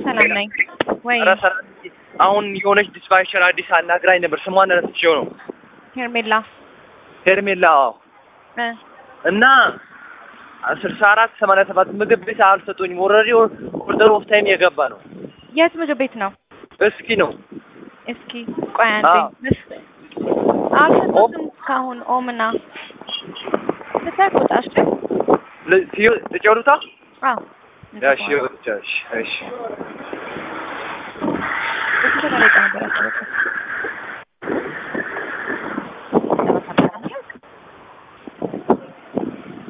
ሰላም ነኝ ወይ? ኧረ ሰላም አሁን የሆነች ዲስፓቸር አዲስ አናግራኝ ነበር። ስሟን ረስቼው ነው። ሄርሜላ ሄርሜላ አዎ። እ እና ስልሳ አራት ሰማንያ ሰባት ምግብ ቤት አልሰጡኝም። ኦልሬዲ ኦርደር ኦፍ ታይም የገባ ነው። የት ምግብ ቤት ነው? እስኪ ነው እስኪ ቆይ አንዴ አዎ። ምስ- አልሰጡትም እስካሁን ኦምና ልታቁጣሽ ል- ትዮ- ትጨሩታ አዎ እሺ እሺ እሺ ስንት ደቂቃ ነበር ያሰበችው?